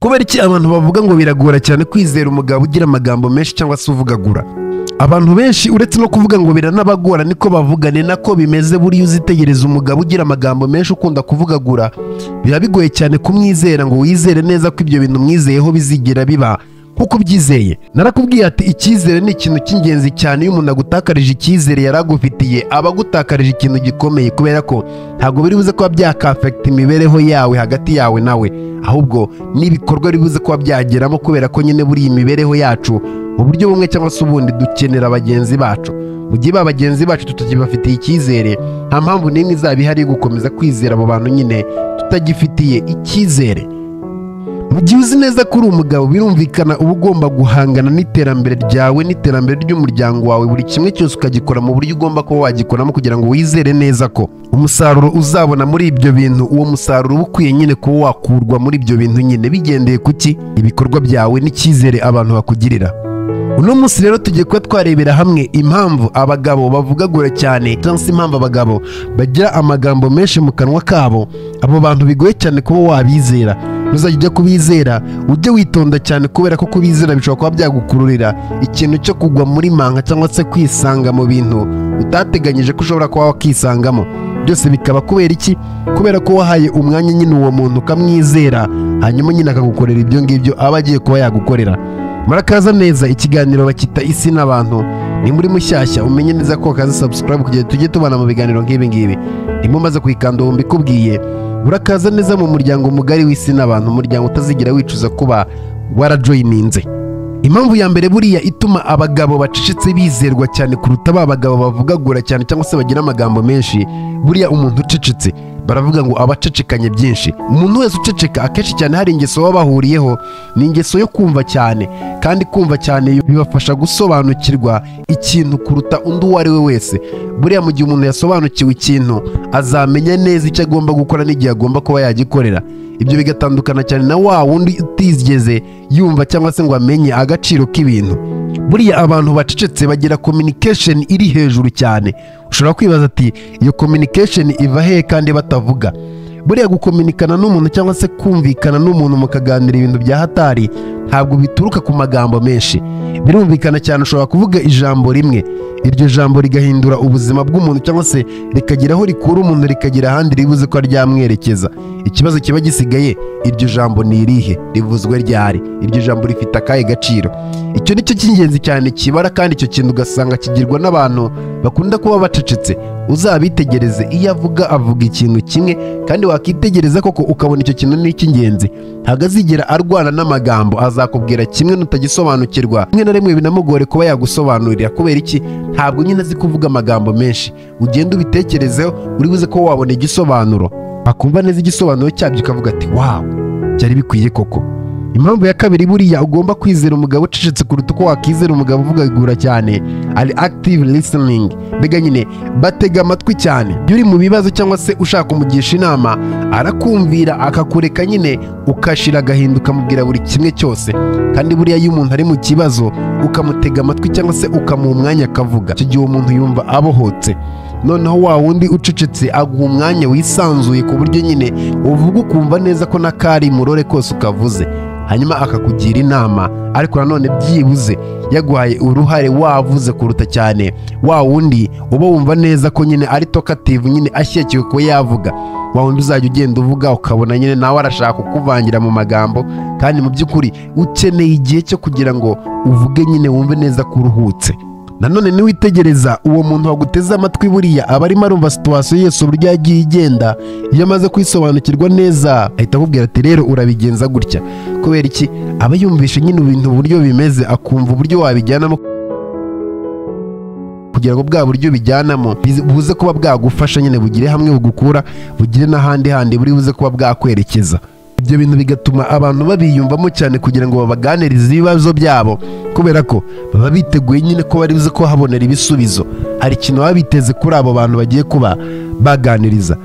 kubera iki abantu bavuga ngo biragora cyane kwizera umugabo ugira amagambo menshi cyangwa se uvugagura abantu benshi uretse no kuvuga ngo biranabagora niko bavuga ni nako bimeze buriya uzitegereza umugabo ugira amagambo menshi ukunda kuvugagura biba bigoye cyane kumwizera ngo wizere neza ko ibyo bintu umwizeyeho bizigera biba nkuko ubyizeye narakubwiye ati icyizere ni ikintu cy'ingenzi cyane iyo umuntu agutakarije icyizere yari agufitiye aba agutakarije ikintu gikomeye kubera ko ntabwo biri buze kuba byakafekita imibereho yawe hagati yawe nawe ahubwo n'ibikorwa biri buze kuba byageramo kubera ko nyine buriya imibereho yacu mu buryo bumwe cyangwa se ubundi dukenera bagenzi bacu mu gihe ba bagenzi bacu tutagibafitiye icyizere nta mpamvu n'imwe izaba ihari yo gukomeza kwizera abo bantu nyine tutagifitiye icyizere mu gihe uzi neza ko uri umugabo birumvikana uba ugomba guhangana n'iterambere ryawe n'iterambere ry'umuryango wawe buri kimwe cyose ukagikora mu buryo ugomba kuba wagikoramo kugira ngo wizere neza ko umusaruro uzabona muri ibyo bintu uwo musaruro uba ukwiye nyine kuba wakurwa muri ibyo bintu nyine bigendeye ku ki ibikorwa byawe n'icyizere abantu bakugirira uno munsi rero tugiye kuba twarebera hamwe impamvu abagabo bavugagura cyane cyangwa se impamvu abagabo bagira amagambo menshi mu kanwa kabo abo bantu bigoye cyane kuba wabizera nuzajya ujya kubizera ujye witonda cyane kubera ko kubizera bishobora kuba byagukururira ikintu cyo kugwa muri manka cyangwa se kwisanga mu bintu utateganyije ko ushobora kuba wakisangamo byose bikaba kubera iki kubera ko wahaye umwanya nyine uwo muntu ukamwizera hanyuma nyine akagukorera ibyo ngibyo aba agiye kuba yagukorera murakaza neza ikiganiro bakita isi n'abantu ni muri mushyashya umenye neza ko wakaza sabusikarayibu kugira ngo tujye tubana mu biganiro nk'ibi ngibi ndimo maze kwikanda ubu mbikubwiye urakaza neza mu muryango mugari w'isi n'abantu umuryango utazigera wicuza kuba warajoyininze impamvu ya mbere buriya ituma abagabo bacecetse bizerwa cyane kuruta ba bagabo bavugagura cyane cyangwa se bagira amagambo menshi buriya umuntu ucecetse baravuga ngo aba acecekanye byinshi umuntu wese uceceka akenshi cyane hari ingeso baba bahuriyeho ni ingeso yo kumva cyane kandi kumva cyane bibafasha gusobanukirwa ikintu kuruta undi uwo ari we wese buriya mu gihe umuntu yasobanukiwe ikintu azamenya neza icyo agomba gukora n'igihe agomba kuba yagikorera ibyo bigatandukana cyane na wa wundi utigeze yumva cyangwa se ngo amenye agaciro k'ibintu buriya abantu bacecetse bagira communication iri hejuru cyane ushobora kwibaza ati iyo communication iva hehe kandi batavuga buriya gukominikana n'umuntu cyangwa se kumvikana n'umuntu mukaganira ibintu bya hatari ntabwo bituruka ku magambo menshi birumvikana cyane ushobora kuvuga ijambo rimwe iryo jambo rigahindura ubuzima bw'umuntu cyangwa se rikagera aho rikura umuntu rikagera ahandi ribuze ko ryamwerekeza ikibazo kiba gisigaye iryo jambo ni irihe rivuzwe ryari iryo jambo rifite akahe gaciro icyo ni cyo cy'ingenzi cyane kibara kandi icyo kintu ugasanga kigirwa n'abantu bakunda kuba bacecetse uzabitegereze iyo avuga avuga ikintu kimwe kandi wakitegereza koko ukabona icyo kintu ni icy'ingenzi ntagazigera arwana n'amagambo azakubwira kimwe nutagisobanukirwa rimwe na rimwe binamugore kuba yagusobanurira kubera iki ntabwo nyine azi kuvuga amagambo menshi ugenda ubitekerezeho uri buze ko wabona igisobanuro wakumva neza igisobanuro cyabyo ukavuga ati wawu byari bikwiye koko impamvu ya kabiri buriya ugomba kwizera umugabo ucecetse kuruta uko wakizera umugabo uvugagura cyane ari active listening mbega nyine batega amatwi cyane iyo uri mu bibazo cyangwa se ushaka umugisha inama arakumvira akakureka nyine ukashira agahinda ukamubwira buri kimwe cyose kandi buriya iyo umuntu ari mu kibazo ukamutega amatwi cyangwa se ukamuha umwanya akavuga icyo gihe umuntu yumva abohotse noneho wa wundi ucecetse aguha umwanya wisanzuye ku buryo nyine uvuga ukumva neza ko n'akari murore kose ukavuze hanyuma akakugira inama ariko nanone byibuze yaguhaye uruhare wavuze kuruta cyane wa wundi uba wumva neza ko nyine ari tokativu nyine ashyikiwe kuba yavuga wa wundi uzajya ugenda uvuga ukabona nyine nawe arashaka kukuvangira mu magambo kandi mu by'ukuri ukeneye igihe cyo kugira ngo uvuge nyine wumve neza ko uruhutse nanone niwitegereza uwo muntu waguteze amatwi buriya aba arimo arumva situwasiyo yose uburyo yagiye igenda iyo amaze kwisobanukirwa neza ahita akubwira ati rero urabigenza gutya kubera iki aba yumvishe nyine ibintu uburyo bimeze akumva uburyo wabijyanamo kugira ngo bwa buryo bijyanamo buze kuba bwagufasha nyine bugire hamwe bugukura bugire n'ahandi handi buri buze kuba bwakwerekeza ibyo bintu bigatuma abantu babiyumvamo cyane kugira ngo babaganirize ibibazo byabo kubera ko baba biteguye nyine ko bari buze kuhabonera ibisubizo hari ikintu baba biteze kuri abo bantu bagiye kuba baganiriza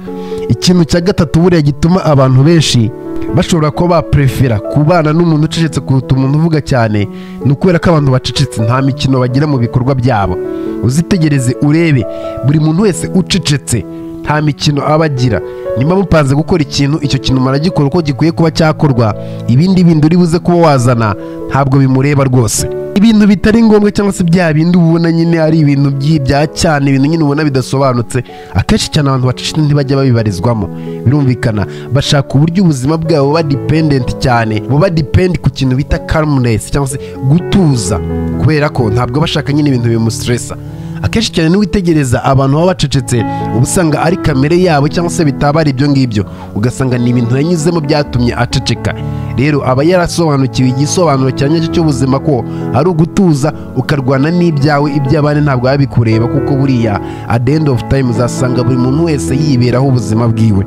ikintu cya gatatu buriya gituma abantu benshi bashobora kuba baprefera kubana n'umuntu ucecetse kuruta umuntu uvuga cyane ni ukubera ko abantu bacecetse nta mikino bagira mu bikorwa byabo uzitegereze urebe buri muntu wese ucecetse nta mikino aba agira nimba mupanze gukora ikintu icyo kintu maragikora uko gikwiye kuba cyakorwa ibindi bindi uri buze kuba wazana ntabwo bimureba rwose ibintu bitari ngombwa cyangwa se bya bindi uba ubona nyine ari ibintu by'i- bya cyane ibintu nyine ubona bidasobanutse akenshi cyane abantu bacishije ntibajya babibarizwamo birumvikana bashaka uburyo ubuzima bwabo buba dipendenti cyane buba dipendi ku kintu bita karumunesi cyangwa se gutuza kubera ko ntabwo bashaka nyine ibintu bimustresa akenshi cyane niwitegereza abantu baba bacecetse uba usanga ari kamere yabo cyangwa se bitaba ari ibyo ngibyo ugasanga ni ibintu yanyuzemo byatumye aceceka rero aba yarasobanukiwe igisobanuro cya nyacyo cy'ubuzima ko ari ugutuza ukarwana n'ibyawe iby'abandi ntabwo biba bikureba kuko buriya at the end of time uzasanga buri muntu wese yiberaho ubuzima bwiwe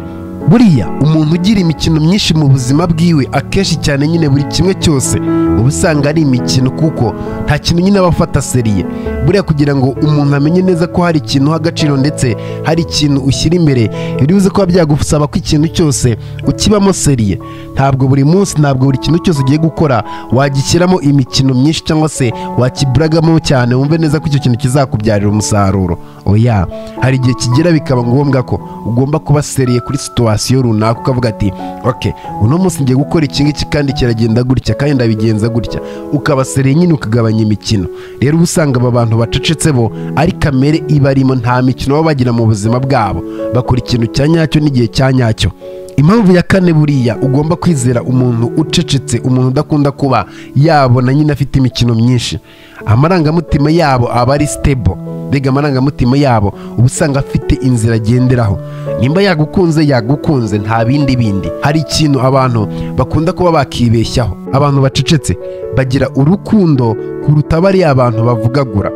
buriya umuntu ugira imikino myinshi mu buzima bwiwe akenshi cyane nyine buri kimwe cyose uba usanga ari imikino kuko nta kintu nyine aba afata seriye buriya kugira ngo umuntu amenye neza ko hari ikintu uha agaciro ndetse hari ikintu ushyira imbere biri buze kuba byagusaba ko ikintu cyose ukibamo seriye ntabwo buri munsi ntabwo buri kintu cyose ugiye gukora wagishyiramo imikino myinshi cyangwa se wakiburagamo cyane wumve neza ko icyo kintu kizakubyarira umusaruro oya hari igihe kigera bikaba ngombwa ko ugomba kuba seriye kuri situwasiyo runaka ukavuga ati ok uno munsi ngiye gukora iki ngiki kandi kiragenda gutya kandi ndabigenza gutya ukaba seriye nyine ukagabanya imikino rero uba usanga aba bantu bacecetse bo ari kamere ibarimo nta mikino baba bagira mu buzima bwabo bakora ikintu cya nyacyo n'igihe cya nyacyo impamvu ya kane buriya ugomba kwizera umuntu ucecetse umuntu udakunda kuba yabona nyine afite imikino myinshi amarangamutima yabo aba ari sitebo mbega amarangamutima yabo uba usanga afite inzira agenderaho nimba yagukunze yagukunze nta bindi bindi hari ikintu abantu bakunda kuba bakibeshyaho abantu bacecetse bagira urukundo kuruta bariya abantu bavugagura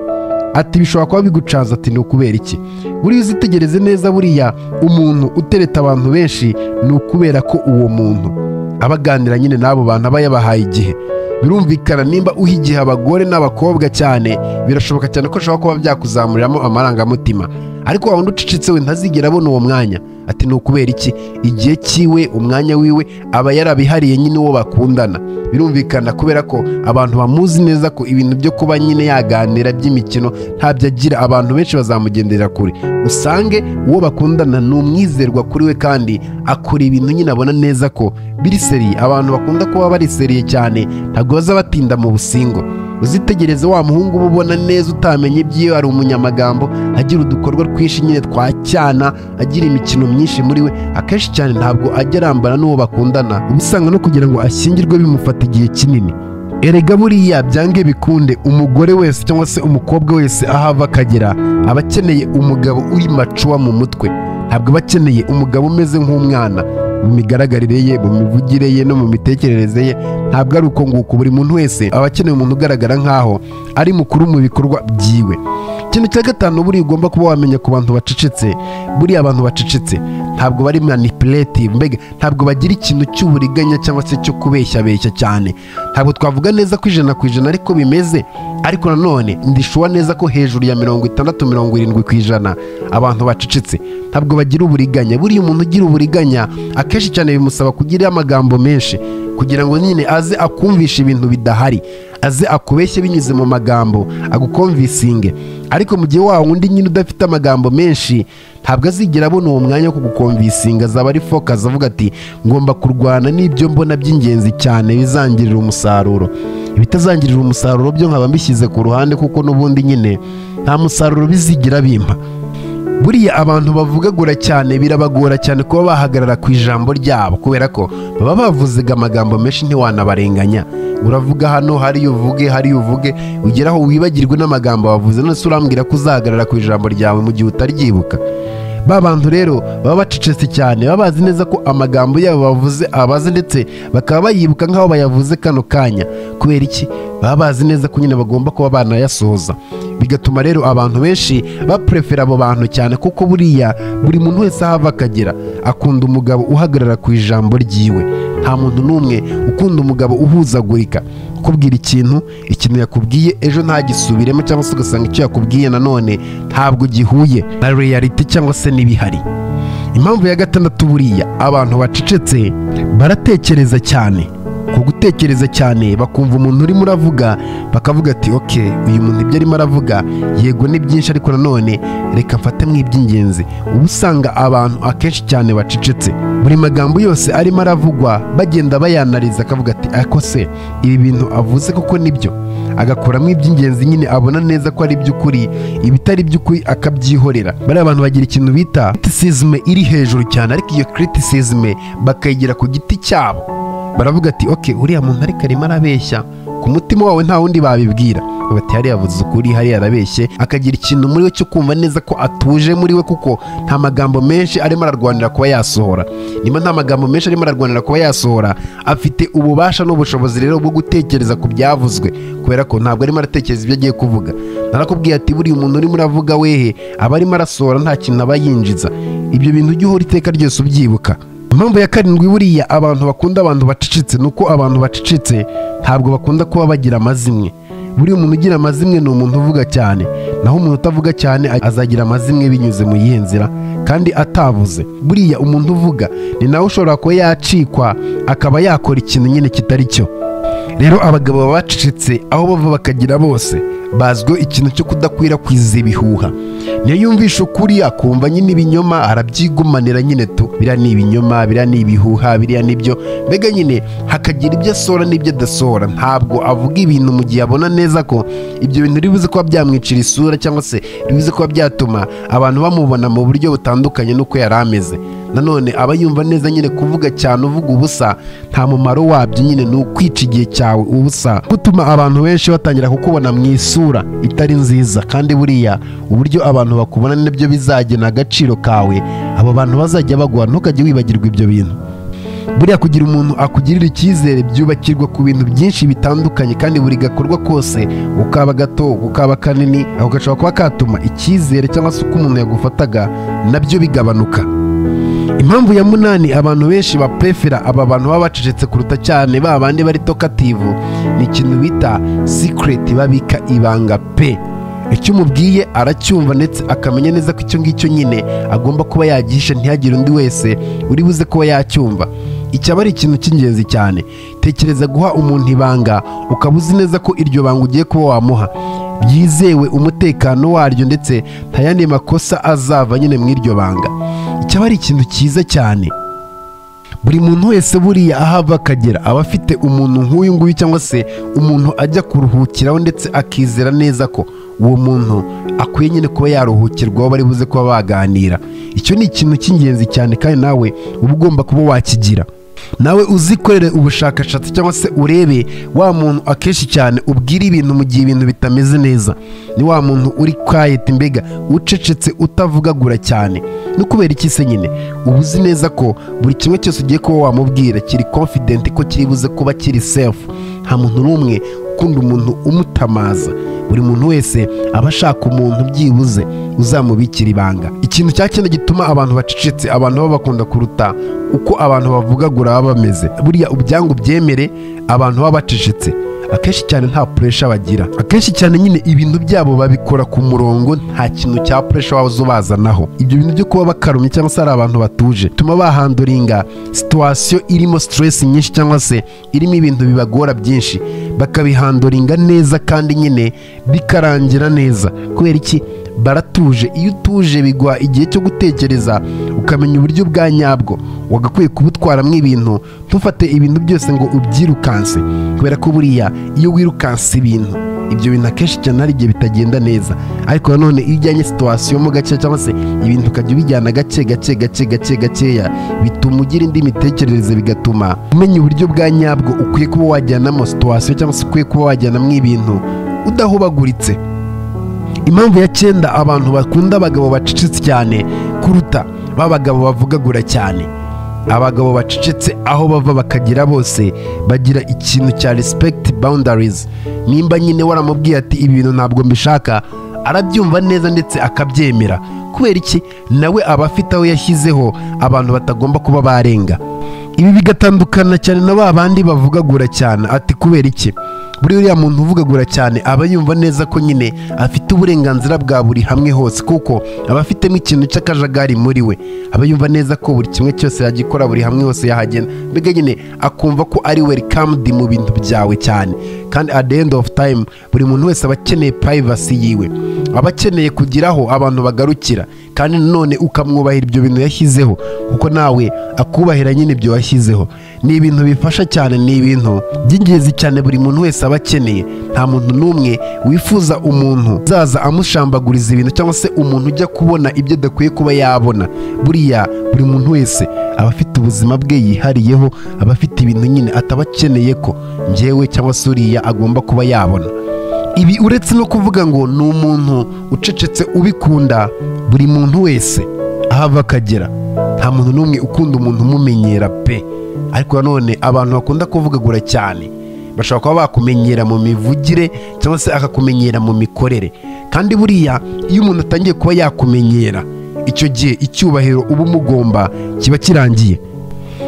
ati bishobora kuba bigucaza ati ni ukubera iki buriya uzitegereze neza buriya umuntu utereta abantu benshi ni ukubera ko uwo muntu aba aganira nyine n'abo bantu aba yabahaye igihe birumvikana nimba uha igihe abagore n'abakobwa cyane birashoboka cyane ko ashobora kuba byakuzamuriramo amarangamutima ariko wa wundi ucecetse we ntazigera abona uwo mwanya ati ni ukubera iki igihe cyiwe umwanya wiwe aba yarabihariye nyine uwo bakundana birumvikana kubera ko abantu bamuzi neza ko ibintu byo kuba nyine yaganira by'imikino ntabyo agira abantu benshi bazamugendera kure usange uwo bakundana ni umwizerwa kuri we kandi akora ibintu nyine abona neza ko biri seriye abantu bakunda kuba bari seriye cyane ntabwo baza batinda mu busingo uzitegereze wa muhungu uba ubona neza utamenye ibyiwe ari umunyamagambo agira udukorwa twinshi nyine twa cyana agira imikino myinshi muri we akenshi cyane ntabwo ajya arambana n'uwo bakundana uba usanga no kugira ngo ashyingirwe bimufata igihe kinini erega buriya byange bikunde umugore wese cyangwa se umukobwa wese aho ava akagera aba akeneye umugabo uri macuwa mu mutwe ntabwo aba akeneye umugabo umeze nk'umwana mu migaragarire ye mu mivugire ye no mu mitekerereze ye ntabwo ari uko nguko buri muntu wese aba akeneye umuntu ugaragara nk'aho ari mukuru mu bikorwa byiwe ikintu cya gatanu buriya ugomba kuba wamenya ku bantu bacecetse buriya abantu bacecetse ntabwo bari manipulative mbega ntabwo bagira ikintu cy'uburiganya cyangwa se cyo kubeshyabeshya cyane ntabwo twavuga neza ko ijana ku ijana ariko bimeze ariko nanone ndishuwa neza ko hejuru ya mirongo itandatu mirongo irindwi ku ijana abantu bacecetse ntabwo bagira uburiganya buriya umuntu ugira uburiganya akenshi cyane bimusaba kugira amagambo menshi kugira ngo nyine aze akumvishe ibintu bidahari aze akubeshye binyuze mu magambo agukomvisinge ariko mu gihe wa wundi nyine udafite amagambo menshi ntabwo azigera abona uwo mwanya wo kugukomvisinga azaba ari fokazi avuga ati ngomba kurwana n'ibyo mbona by'ingenzi cyane bizangirira umusaruro ibitazangirira umusaruro byo nkaba mbishyize ku ruhande kuko n'ubundi nyine nta musaruro bizigira bimpa buriya abantu bavugagura cyane birabagora cyane kuba bahagarara ku ijambo ryabo kubera ko baba bavuzaga amagambo menshi ntiwanabarenganya uravuga hano hariya uvuge hariya uvuge ugera aho wibagirwe n'amagambo wavuze none se urambwira ko uzahagarara ku ijambo ryawe mu gihe utaryibuka ba bantu rero baba bacecetse cyane baba bazi neza ko amagambo yabo bavuze abaze ndetse bakaba bayibuka nk'aho bayavuze kano kanya kubera iki baba bazi neza ko nyine bagomba kuba banayasohoza bigatuma rero abantu benshi baprefera abo bantu cyane kuko buriya buri muntu wese aho ava akagera akunda umugabo uhagarara ku ijambo ryiwe nta muntu n'umwe ukunda umugabo uhuzagurika kubwira ikintu ikintu yakubwiye ejo ntagisubiremo cyangwa se ugasanga icyo yakubwiye nanone ntabwo gihuye na reality cyangwa se n'ibihari impamvu ya gatandatu buriya abantu bacecetse baratekereza cyane ku gutekereza cyane bakumva umuntu urimo uravuga bakavuga ati ok uyu muntu ibyo arimo aravuga yego ni byinshi ariko nanone reka mfate mu iby'ingenzi uba usanga abantu akenshi cyane bacecetse buri magambo yose arimo aravugwa bagenda bayanariza akavuga ati ako se ibi bintu avuze koko nibyo agakuramo iby'ingenzi nyine abona neza ko ari iby'ukuri ibitari iby'ukuri akabyihorera bariya bantu bagira ikintu bita kritisizime iri hejuru cyane ariko iyo kritisizime bakayigira ku giti cyabo baravuga ati ok uriya muntu ariko arimo arabeshya ku mutima wawe nta wundi babibwira bati hariya avuze ukuri hariya arabeshye akagira ikintu muri we cyo kumva neza ko atuje muri we kuko nta magambo menshi arimo ararwanira kuba yasohora niba nta magambo menshi arimo ararwanira kuba yasohora afite ububasha n'ubushobozi rero bwo gutekereza ku byavuzwe kubera ko ntabwo arimo aratekereza ibyo agiye kuvuga narakubwiye ati buriya umuntu urimo uravuga wehe aba arimo arasohora nta kintu aba yinjiza ibyo bintu ujye uhora iteka ryose ubyibuka impamvu ya karindwi buriya abantu bakunda abantu bacecetse ni uko abantu bacecetse ntabwo bakunda kuba bagira amazimwe buriya umuntu ugira amazimwe ni umuntu uvuga cyane naho umuntu utavuga cyane azagira amazimwe binyuze mu yihe nzira kandi atavuze buriya umuntu uvuga ni nawe ushobora kuba yacikwa akaba yakora ikintu nyine kitari cyo rero abagabo baba bacecetse aho bava bakagira bose bazwiho ikintu cyo kudakwirakwiza ibihuha niyo yumvisha ukuri akumva nyine ibinyoma arabyigumanira nyine tu biriya ni ibinyoma biriya ni ibihuha biriya nibyo mbega nyine hakagira ibyo asohora n'ibyo adasohora ntabwo avuga ibintu mu gihe abona neza ko ibyo bintu biri buze kuba byamwicira isura cyangwa se biri buze kuba byatuma abantu bamubona mu buryo butandukanye n'uko yari ameze nanone aba yumva neza nyine kuvuga cyane uvuga ubusa nta mumaro wabyo nyine ni ukwica igihe cyawe ubusa gutuma abantu benshi batangira kukubona mu isura itari nziza kandi buriya uburyo abantu bakubona nibyo bizagena agaciro kawe abo bantu bazajya baguha ntukajye wibagirwa ibyo bintu buriya kugira umuntu akugirira icyizere byubakirwa ku bintu byinshi bitandukanye kandi buri gakorwa kose ukaba gato ukaba kanini ako gashobora kuba katuma icyizere cyangwa se uko umuntu yagufataga nabyo bigabanuka impamvu ya munani abantu benshi baprefera aba bantu baba bacecetse kuruta cyane ba bandi bari tokativu ni ikintu bita sikureti babika ibanga pe icyo umubwiye aracyumva ndetse akamenya neza ko icyo ngicyo nyine agomba kuba yagihisha ntihagire undi wese uri buze kuba yacyumva icyaba ari ikintu cy'ingenzi cyane tekereza guha umuntu ibanga ukaba uzi neza ko iryo banga ugiye kuba wamuha byizewe umutekano waryo ndetse nta yandi makosa azava nyine mu iryo banga icyaba ari ikintu cyiza cyane buri muntu wese buriya aho ava akagera aba afite umuntu nk'uyu nguyu cyangwa se umuntu ajya kuruhukiraho ndetse akizera neza ko uwo muntu akwiye nyine kuba yaruhukirwaho bari buze kuba baganira icyo ni ikintu cy'ingenzi cyane kandi nawe uba ugomba kuba wakigira nawe uzikorere ubushakashatsi cyangwa se urebe wa muntu akenshi cyane ubwira ibintu mu gihe ibintu bitameze neza ni wa muntu uri kwayeta imbega ucecetse utavugagura cyane no kubera iki se nyine uba uzi neza ko buri kimwe cyose ugiye kuba wamubwira kiri confident ko kiri buze kuba kiri safe nta muntu n'umwe ukunda umuntu umutamaza buri muntu wese aba ashaka umuntu byibuze uzamubikira ibanga ikintu cya kindi gituma abantu bacecetse abantu baba bakunda kuruta uko abantu bavugagura baba bameze buriya ubyangu byemere abantu baba bacecetse akenshi cyane nta puresha bagira akenshi cyane nyine ibintu byabo babikora ku murongo nta kintu cya puresha waza ubazanaho ibyo bintu byo kuba bakarumye cyangwa se ari abantu batuje bituma bahanduringa situwasiyo irimo siteresi nyinshi cyangwa se irimo ibintu bibagora byinshi bakabihanduringa neza kandi nyine bikarangira neza kubera iki baratuje iyo utuje biguha igihe cyo gutekereza ukamenya uburyo bwa nyabwo wagakwiye kubutwaramo ibintu ntufate ibintu byose ngo ubyirukanse kubera ko buriya iyo wirukanse ibintu ibyo bintu akenshi cyane hari igihe bitagenda neza ariko nanone iyo ujyanye situwasiyo mo gake cyangwa se ibintu ukajya ubijyana gake gake gake gake gakeya bituma ugira indi mitekerereze bigatuma umenya uburyo bwa nyabwo ukwiye kuba wajyanamo situwasiyo cyangwa se ukwiye kuba wajyanamo ibintu udahubaguritse impamvu ya cyenda abantu bakunda abagabo bacecetse cyane kuruta ba bagabo bavugagura cyane abagabo bacecetse aho bava bakagira bose bagira ikintu cya respect boundaries nimba nyine waramubwiye ati ibi bintu ntabwo mbishaka arabyumva neza ndetse akabyemera kubera iki nawe aba afite aho yashyizeho abantu batagomba kuba barenga ibi bigatandukana cyane na ba bandi bavugagura cyane ati kubera iki buri uriya muntu uvugagura cyane aba yumva neza ko nyine afite uburenganzira bwa buri hamwe hose kuko aba afitemo ikintu cy'akajagari muri we aba yumva neza ko buri kimwe cyose yagikora buri hamwe hose yahagenda mbega nyine akumva ko ari welikamudu mu bintu byawe cyane kandi at the end of time buri muntu wese aba akeneye payivasi yiwe aba akeneye kugiraho abantu bagarukira kandi nanone ukamwubahira ibyo bintu yashyizeho kuko nawe akubahira nyine ibyo washyizeho ni ibintu bifasha cyane ni ibintu by'ingenzi cyane buri muntu wese aba akeneye nta muntu n'umwe wifuza umuntu uzaza amushambaguriza ibintu cyangwa se umuntu ujya kubona ibyo adakwiye kuba yabona buriya buri muntu wese aba afite ubuzima bwe yihariyeho aba afite ibintu nyine ataba akeneye ko njyewe cyangwa se uriya agomba kuba yabona ibi uretse no kuvuga ngo ni umuntu ucecetse ubikunda buri muntu wese aho ava akagera nta muntu n'umwe ukunda umuntu umumenyera pe ariko nanone abantu bakunda kuvugagura cyane bashobora kuba bakumenyera mu mivugire cyangwa se akakumenyera mu mikorere kandi buriya iyo umuntu atangiye kuba yakumenyera icyo gihe icyubahiro uba umugomba kiba kirangiye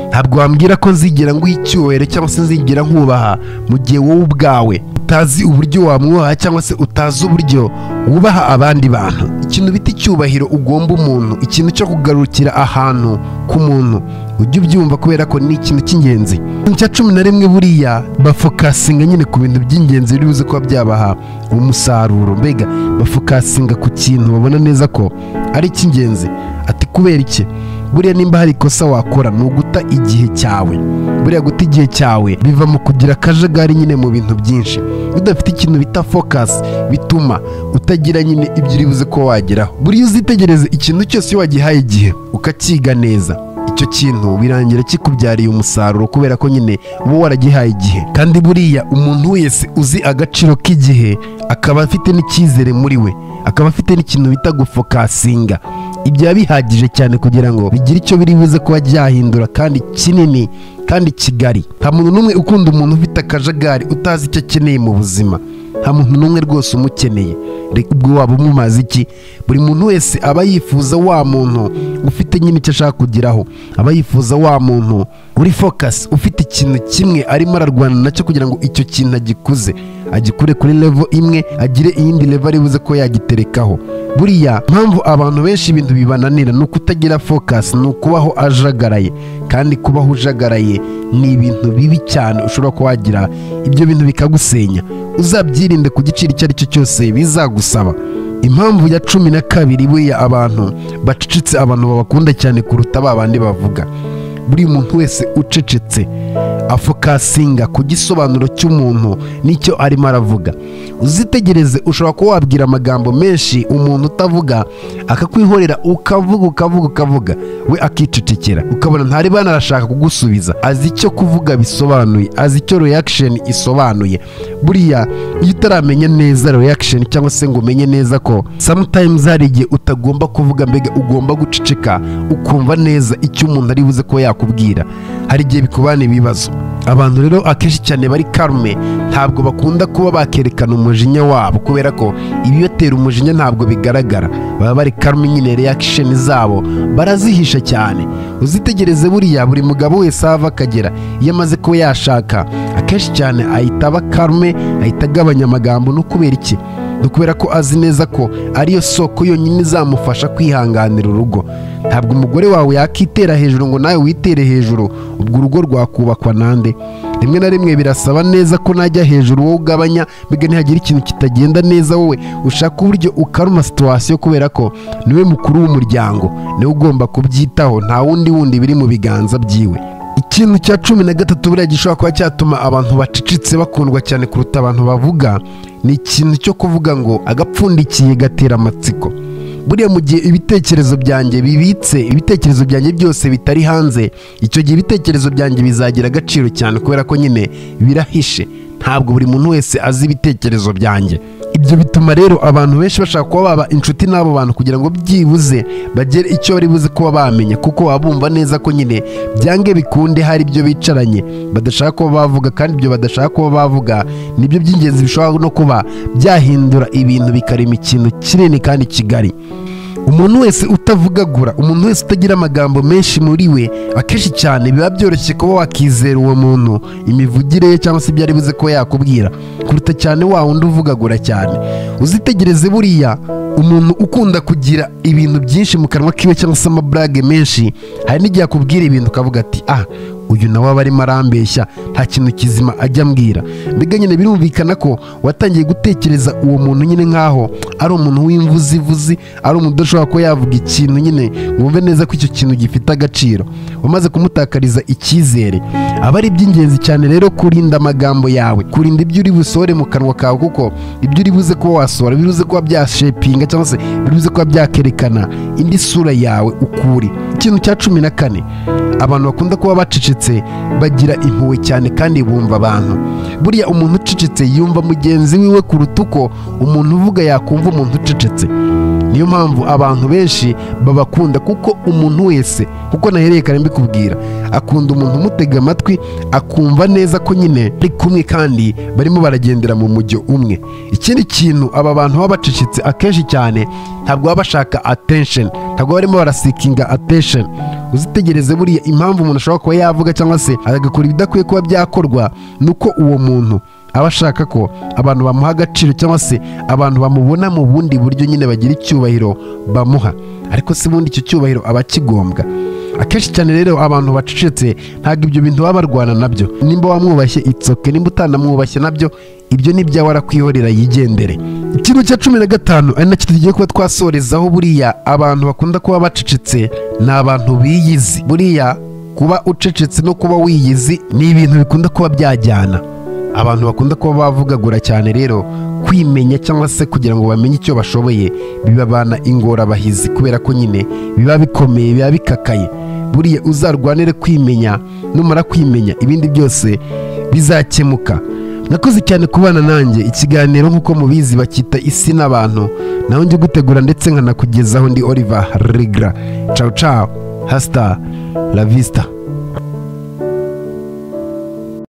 ntabwo wambwira ko nzigera nguha icyubahiro cyangwa se nzigera nkubaha mu gihe wowe ubwawe utazi uburyo wamwubaha cyangwa se utazi uburyo wubaha abandi bantu ikintu bita icyubahiro ugomba umuntu ikintu cyo kugarukira ahantu ku muntu ujye ubyumva kubera ko ni ikintu cy'ingenzi ikintu cya cumi na rimwe buriya bafokasinga nyine ku bintu by'ingenzi biri buze kuba byabaha umusaruro mbega bafokasinga ku kintu babona neza ko ari icy'ingenzi ati kubera iki buriya nimba hari ikosa wakora ni uguta igihe cyawe buriya guta igihe cyawe biva mu kugira akajagari nyine mu bintu byinshi iyo udafite ikintu bita fokasi bituma utagira nyine ibyo uri buze kuba wageraho buriya uzitegereze ikintu cyose iyo wagihaye igihe ukakiga neza icyo kintu birangira kikubyariye umusaruro kubera ko nyine uba waragihaye igihe kandi buriya umuntu wese uzi agaciro k'igihe akaba afite n'icyizere muri we akaba afite n'ikintu bita gufokasinga ibyo biba bihagije cyane kugira ngo bigire icyo biri buze kuba byahindura kandi kinini kandi kigari nta muntu n'umwe ukunda umuntu ufite akajagari utazi icyo akeneye mu buzima nta muntu n'umwe rwose umukeneye reka ubwo waba umumaze iki buri muntu wese aba yifuza wa muntu ufite nyine icyo ashaka kugeraho aba yifuza wa muntu uri fokasi ufite ikintu kimwe arimo ararwana nacyo kugira ngo icyo kintu agikuze agikure kuri levo imwe agire iyindi levo ari buze ko yagiterekaho buriya mpamvu abantu benshi ibintu bibananira ni ukutagira fokasi ni ukubaho ajagaraye kandi kubaho ujagaraye ni ibintu bibi cyane ushobora kuba wagira ibyo bintu bikagusenya uzabyirinde ku giciro icyo ari cyo cyose bizagusaba impamvu ya cumi na kabiri buriya abantu bacecetse abantu babakunda cyane kuruta ba bandi bavuga buri muntu wese ucecetse afokasinga ku gisobanuro cy'umuntu n'icyo arimo aravuga uzitegereze ushobora kuba wabwira amagambo menshi umuntu utavuga akakwihorera ukavuga ukavuga ukavuga we akicecekera ukabona ntari banarashaka kugusubiza azi icyo kuvuga bisobanuye azi icyo reaction isobanuye buriya iyo utaramenya neza reaction cyangwa se ngo umenye neza ko sometimes hari igihe utagomba kuvuga mbega ugomba guceceka ukumva neza icyo umuntu ari buze kuba yakubwira hari igihe bikubana ibibazo abantu rero akenshi cyane bari karume ntabwo bakunda kuba bakerekana umujinya wabo kubera ko ibibatera umujinya ntabwo bigaragara baba bari karume nyine reakisheni zabo barazihisha cyane uzitegereze buriya buri mugabo wese ava akagera iyo amaze kuba yashaka akenshi cyane ahita aba karume ahita agabanya amagambo no kubera iki ni kubera ko azi neza ko ariyo soko yonyine izamufasha kwihanganira urugo ntabwo umugore wawe yakitera hejuru ngo nawe witere hejuru ubwo urugo rwakubakwa nande rimwe na rimwe birasaba neza ko najya hejuru wowe ugabanya mbega ntihagire ikintu kitagenda neza wowe ushaka uburyo ukaruma situwasiyo kubera ko niwe mukuru w'umuryango niwe ugomba kubyitaho nta wundi wundi biri mu biganza byiwe ikintu cya cumi na gatatu buriya gishobora kuba cyatuma abantu bacecetse bakundwa cyane kuruta abantu bavuga ni ikintu cyo kuvuga ngo agapfundikiye gatera amatsiko buriya mu gihe ibitekerezo byanjye bibitse ibitekerezo byanjye byose bitari hanze icyo gihe ibitekerezo byanjye bizagira agaciro cyane kubera ko nyine birahishe ntabwo buri muntu wese azi ibitekerezo byanjye ibyo bituma rero abantu benshi bashaka kuba baba inshuti n'abo bantu kugira ngo byibuze bagere icyo bari buze kuba bamenya kuko baba bumva neza ko nyine byange bikunde hari ibyo bicaranye badashaka kuba bavuga kandi ibyo badashaka kuba bavuga nibyo by'ingenzi bishobora no kuba byahindura ibintu bikarema ikintu kinini kandi kigari umuntu wese utavugagura umuntu wese utagira amagambo menshi muri we akenshi cyane biba byoroshye kuba wakizera uwo muntu imivugire ye cyangwa se ibyo ari buze kuba yakubwira kuruta cyane wa wundi uvugagura cyane uzitegereze buriya umuntu ukunda kugira ibintu byinshi mu kanwa kiwe cyangwa se amaburage menshi hari n'igihe akubwira ibintu ukavuga ati ah uyu nawe aba arimo arambeshya nta kintu kizima ajya ambwira mbega nyine birumvikana ko watangiye gutekereza uwo muntu nyine nk'aho ari umuntu w'imvuzivuzi ari umuntu udashobora kuba yavuga ikintu nyine ngo wumve neza ko icyo kintu gifite agaciro wamaze kumutakariza icyizere aba ari iby'ingenzi cyane rero kurinda amagambo yawe kurinda ibyo uri busore mu kanwa kawe kuko ibyo uri buze kuba wasohora biri buze kuba byashepinga cyangwa se biri buze kuba byakerekana indi sura yawe ukuri ikintu cya cumi na kane abantu bakunda kuba bacecetse bagira impuhwe cyane kandi bumva abantu buriya umuntu ucecetse yumva mugenzi wiwe kuruta uko umuntu uvuga yakumva umuntu ucecetse niyo mpamvu abantu benshi babakunda kuko umuntu wese kuko nahereye kare mbikubwira akunda umuntu umutega amatwi akumva neza ko nyine bari kumwe kandi barimo baragendera mu mujyo umwe ikindi kintu aba bantu baba bacecetse akenshi cyane ntabwo baba bashaka attention ntabwo barimo barasikinga attention uzitegereze buriya impamvu umuntu ashobora kuba yavuga cyangwa se agakora ibidakwiye kuba byakorwa ni uko uwo muntu aba ashaka ko abantu bamuha agaciro cyangwa se abantu bamubona mu bundi buryo nyine bagira icyubahiro bamuha ariko si ubundi icyo cyubahiro aba akigombwa akenshi cyane rero abantu bacecetse ntabwo ibyo bintu baba barwana nabyo nimba wamwubashye itsoke nimba utanamwubashye nabyo ibyo ni byawe arakwihorera yigendere ikintu cya cumi na gatanu ari nacyo tugiye kuba twasorezaho buriya abantu bakunda kuba bacecetse ni abantu biyizi buriya kuba ucecetse no kuba wiyizi ni ibintu bikunda kuba byajyana abantu bakunda kuba bavugagura cyane rero kwimenya cyangwa se kugira ngo bamenye icyo bashoboye bibabana ingorabahizi kubera ko nyine biba bikomeye biba bikakaye buriya uzarwanire kwimenya numara kwimenya ibindi byose bizakemuka nakoze cyane kubana nanjye ikiganiro nk'uko mubizi bacyita isi n'abantu nawe njye gutegura ndetse nkanakugezaho ndi oliver rigra cawu cawu hasita la vista